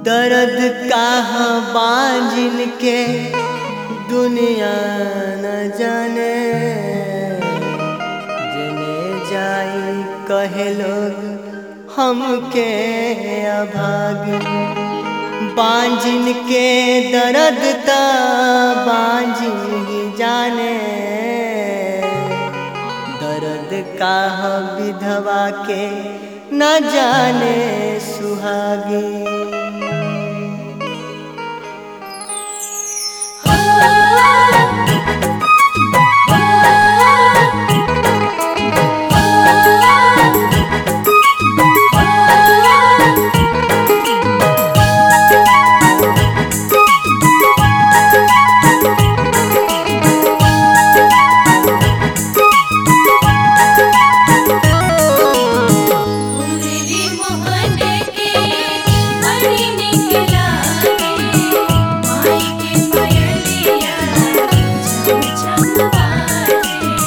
दर्द कहाँ बांझिन के दुनिया न जाने जने जाई कहे लोग हमके अभागी बांझिन के दर्द ता बांझिन ही जाने दर्द कहाँ विधवा के न जाने सुहागी उंगली मोहन के बड़ी निकला रे माई के पयलिया छम छम बाजे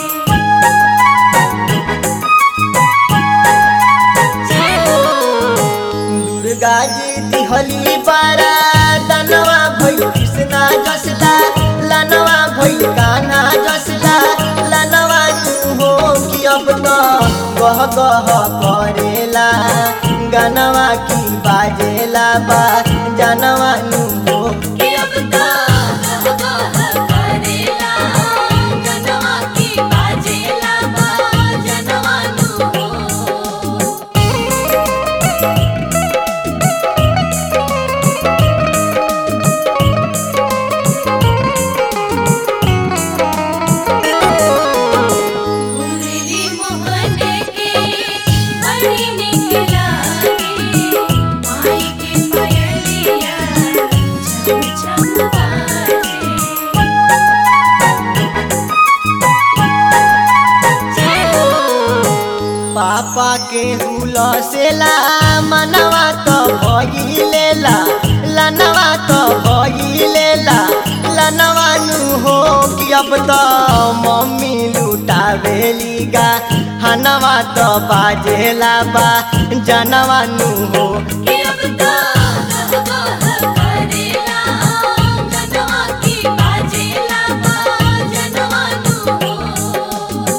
जय हो दुर्गा जी दिहली बारा दनवा भइल कृष्णा जसला लनवा भइल कान्हा जसला लनवा तू हो कि अब तो गह गह करेला गनवा की बाजेला बा जनवा नू हो कि अब तो गह गह करेला जनवा की बाजेला बा जनवा नु हो उंगली मोहन के बड़ी निकला रे माई के पयलिया छम छम बाजे जय हो पापा के हुलसेला मनवा तो भइलेला लनवा तो भइलेला लनवा नु हो कि अब तो मम्मी लुटावेली गा हनवा तो बाजेला बा जनवा नु हो कि अब तो गह गह करेला जनवा की बाजेला बा जनवा नु हो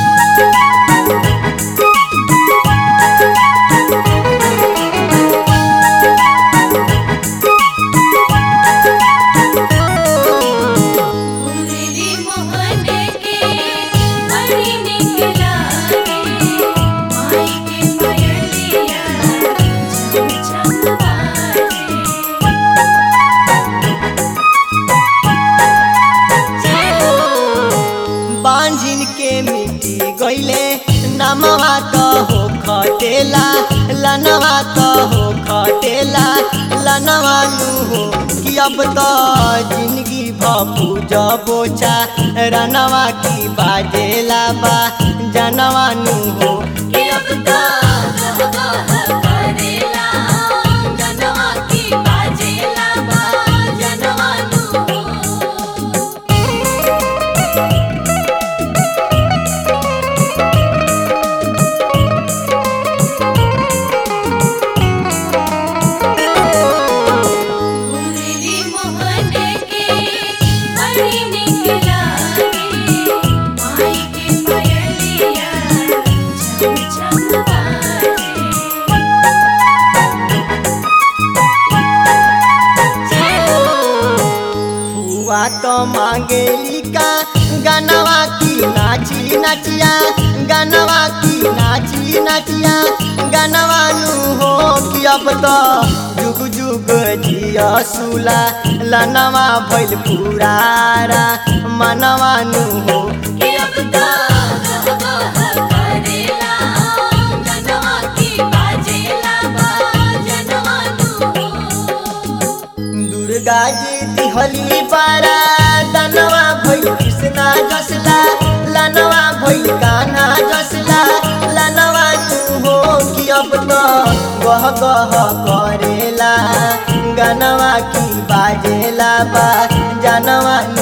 उंगली मोहन के बड़ी निकला रे माई के पयलिया छम छम बाजे जय हो बांझिन के मिट्टी गईले नमवा तो हो खटेला लनवा तो हो खटेला लनवा नु हो कि अब तो जिंदगी भपूज बोचा रनवा की बाजेला बा जनवा नु हो कि अब तो गह गह करेला जनवा की बाजेला बा जनवा नु हो उंगली मोहन के बड़ी निकला रे माई के पयलिया छम छम बाजे जय हो फुआ तो मांगेली का गनवा की नाची नचिया गनवा की नाची नचिया गनवा नु हो कि अब तो जुग जुग जिया सुला लनवा भइल पुरारा मनवा नु हो कि अब तो गह गह करेला जनवा की बाजेला बा जनवा नु हो दुर्गा जी दिहली बारा दनवा भइल कृष्णा जसला लनवा भइल कान्हा जसला लनवा तू हो कि अब तो गह गह करेला गनवा की बाजेला बा जनवा